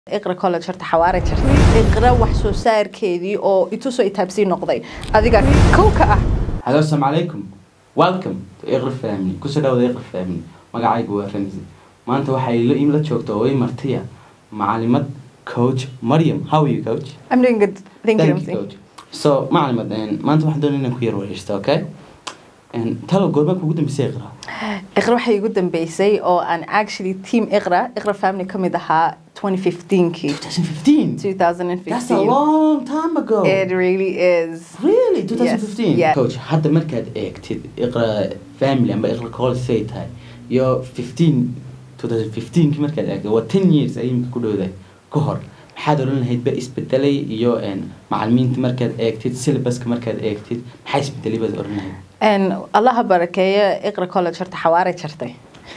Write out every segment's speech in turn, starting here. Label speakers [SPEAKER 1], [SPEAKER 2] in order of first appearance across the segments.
[SPEAKER 1] iqra college horta xawaare jirtay iqra wax soo saarkeedii oo itusoo itaabsii noqday adiga kow ka ah
[SPEAKER 2] Hello, assalamu alaikum. Welcome to Iqra Family. Kusoo dhawaada Iqra Family. Magacaygu waa Ramzi. Maanta waxay la in la joogto oo ay martiya macalimad coach Maryam. How are you coach?
[SPEAKER 1] I'm doing good thank, you Ramsey.
[SPEAKER 2] coach. So macalimad een, maanta waxaan doonaa inaan ku yar wareysto, okay? Een talo goorma kugu dambeysay Iqra?
[SPEAKER 1] iqra waxay igu dambeysay oo aan actually team iqra iqra family ka mid ahaa 2015kii
[SPEAKER 2] 2015. That's a
[SPEAKER 1] 2015
[SPEAKER 2] long time ago.
[SPEAKER 1] it really is
[SPEAKER 2] Really? 2015?
[SPEAKER 1] yeah.
[SPEAKER 2] Coach, hadda markaad eegtid Iqra Family amba Iqra College say tahay iyo 15 2015 kii markaad eegtid waa 10 years ay imika ku dhowdahay ka hor maxaad oran lahayd ba isbedelay iyo een macallimiinta markaad eegtid syllabuska markaad eegtid maxaa isbedelay baad oran lahayd
[SPEAKER 1] And allaha barakeeyo iqra college horta xawaare jirtay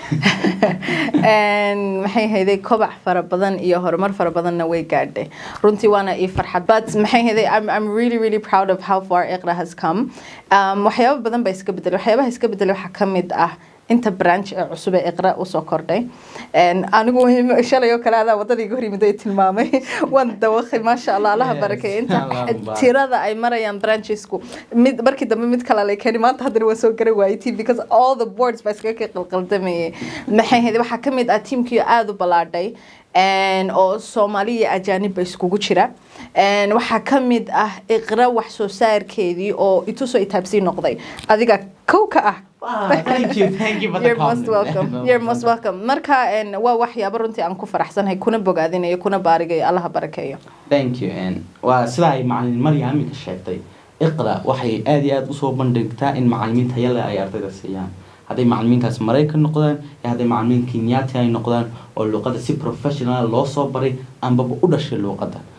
[SPEAKER 1] And maxay hayday kobac fara badan iyo horumar fara badanna way gaadhay runtii waana ii farxad but maxay hayday I'm, I'm really really proud of how far iqra has come um, waxyaabo badan baa iska bedelay waxyaabaha iska bedelay waxaa ka mid ah inta branch ee cusub ee iqra usoo kordhay And anigu shalay oo kale adaa wadada iga hor yimid ay tilmaamay waan dawaqay maasha allah allaha
[SPEAKER 2] Yes,
[SPEAKER 1] barakeeyo inta
[SPEAKER 2] Allahumma barik.
[SPEAKER 1] tirada ay marayaan branchesku mid markii dambe mid kale lay keeni maanta haddana waa soo gara waayay team because all the boards baa iskaga ka qalqaldamayay maxay ahayd waxaa ka mid ah teamkii aada u ballaadhay and oo soomaali iyo ajaanibba iskugu jira and waxaa ka mid ah iqra wax soo saarkeedii oo itusoo itaabsii noqday adiga kow ka ah
[SPEAKER 2] Wow, thank you, thank you for the
[SPEAKER 1] You're most
[SPEAKER 2] compliment.
[SPEAKER 1] welcome. You're most welcome. Marka een, waa waxyaabo runtii aan ku faraxsanahay kuna bogaadinayo kuna baarigayo allaha barakeeyo
[SPEAKER 2] Thank you. And waa sida ay macallin Maryam imika sheegtay. Iqra waxay aad iyo aad usoo bandhigtaa in macallimiin tayo leh ay ardayda siiyaan. Hadday macallimiintaas Maraykan noqdaan, iyo hadday macallimiin Kenyaati ay noqdaan oo luqadda si professional loo soo baray ambaba u dhashay luqadda.